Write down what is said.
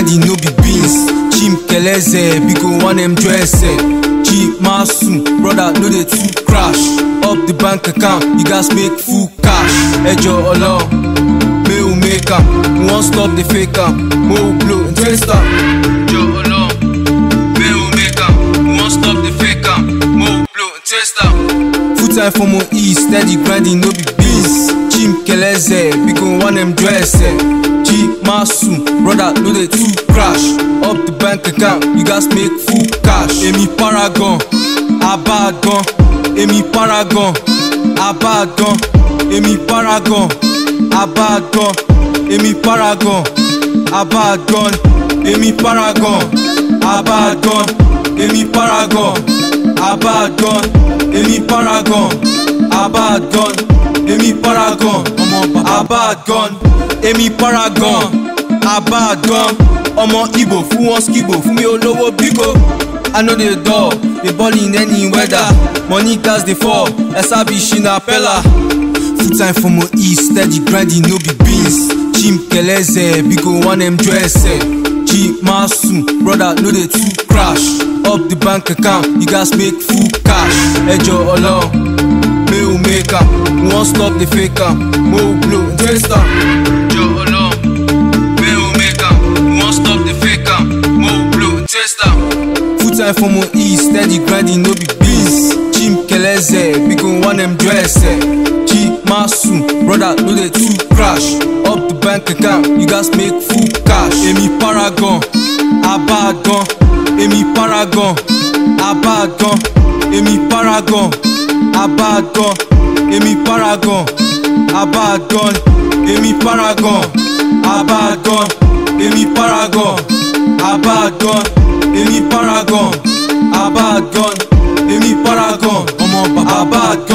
grinding no be beans chim keleze biko one m dress chi masu brother no dey too crash up the bank account you gats make full cash ẹjọ ọlọrun may we make am we wan stop the fake am mo blow and twist am. ẹjọ ọlọrun may we make am we wan stop the fake am mo blow and twist am. full time for mo e steady grinding no be beans chim keleze biko one m dress chi masu brother no dey too crash up the bank account you gats make full cash. èmi paragon abadan èmi paragon abadan èmi paragon abadan èmi paragon abadan èmi paragon abadan èmi paragon abadan èmi paragon abadan èmi paragon abadan èmi paragon abadan ọmọ ibo fún wọn skibo fún mi olówó bíko. I know the door, they ball in any weather. Money gas they fall, Esabi Shina Pella. Full time for my east, steady grinding, no be beans. Chim Keleze, biko one M dress. G Masu, brother, no they too crash. Up the bank account, you guys make full cash. Ejo Olong, may we make am. We won't stop the fake am. Mo blow, twist am. Ejo Olong, may we make am. We won't stop the fake am. Mo blow, twist am. Full time for my east, steady grinding, no be beans. Chim Keleze, biko one M dress. G Masu, brother, no they too crash. Up the bank account, you guys make full cash. Èmi paragon, abadan. Èmi paragon, abadan. Èmi paragon, abadan. Èmi paragon, abadan. Èmi paragon, abadan. Èmi paragon, abadan. Èmi paragon, abadan. Èmi paragon, ọmọ bàbá abadan.